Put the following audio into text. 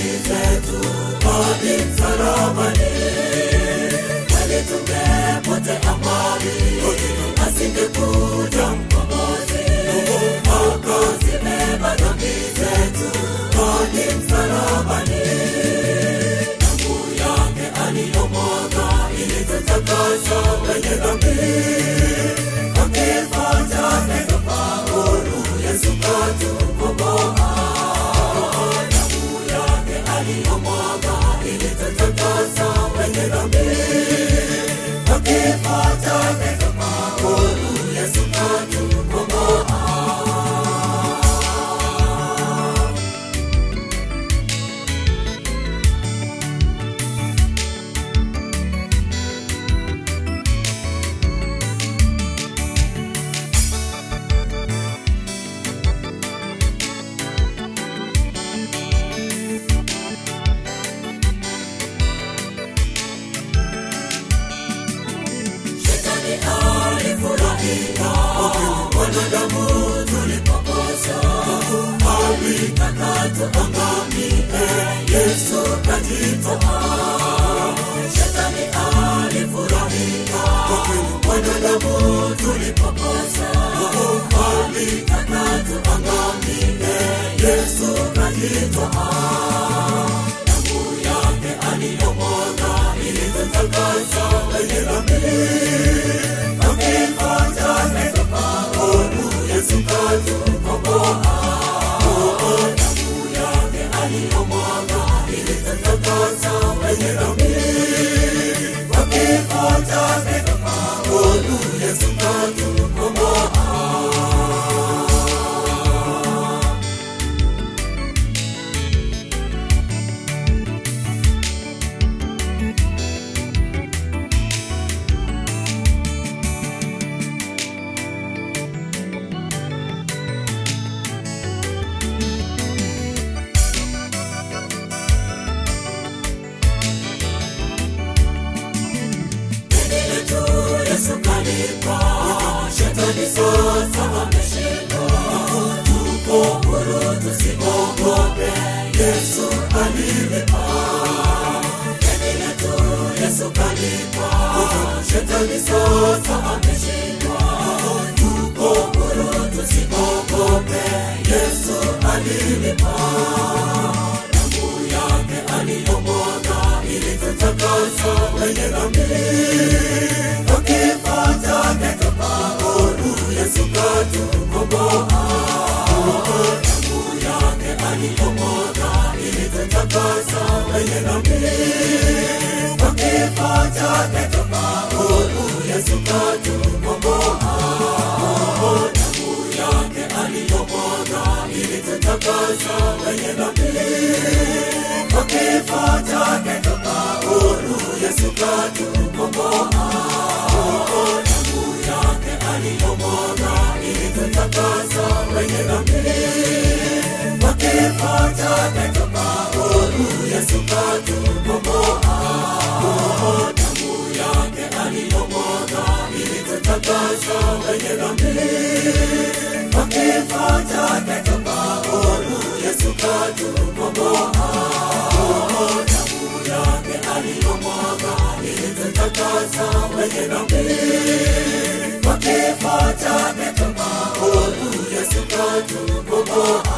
zetu hadi msalabani. Kweli tungepotea mbali, asingekuja mkombozi akazibeba dhambi zetu hadi msalabani. Damu yake aliyomwaga ilitutakasa wenye dhambi, kwa kifo chake tukafaulu, Yesu katukomboa. Damu yake aliyomwaga ilitutakasa wenye dhambi, kwa kifo chake tukafaulu, Yesu katukomboa. Shetani alifurahia wanadamu tulipokosa, alitaka tuangamie, Yesu kajitoa. Shetani alifurahia wanadamu tulipokosa, alitaka tuangamie, Yesu kajitoa. Damu yake aliyomwaga ilitutakasa wenye dhambi, kwa kifo chake tukafaulu, Yesu katukomboa. Damu yake aliyomwaga ilitutakasa wenye dhambi, kwa kifo chake tukafaulu, Yesu katukomboa. Deni letu Yesu kalipa, shetani sasa ameshindwa. Tuko huru, tusiogope, Yesu alilipa. Deni letu Yesu kalipa, shetani sasa ameshindwa. Tuko huru, tusiogope, Yesu alilipa. Damu yake aliyomwaga ilitutakasa wenye dhambi, kwa kifo chake tukafaulu, Yesu katukomboa. Damu yake aliyomwaga ilitutakasa wenye dhambi, kwa kifo chake tukafaulu, Yesu katukomboa. Damu yake aliyomwaga ilitutakasa wenye dhambi, kwa kifo chake tukafaulu, Yesu katukomboa. Damu yake aliyomwaga ilitutakasa wenye dhambi, kwa kifo chake tukafaulu, Yesu katukomboa. Damu yake aliyomwaga ilitutakasa wenye dhambi, kwa kifo chake tukafaulu, Yesu katukomboa. Damu yake aliyomwaga ilitutakasa wenye dhambi, kwa kifo chake tukafaulu, Yesu katukomboa.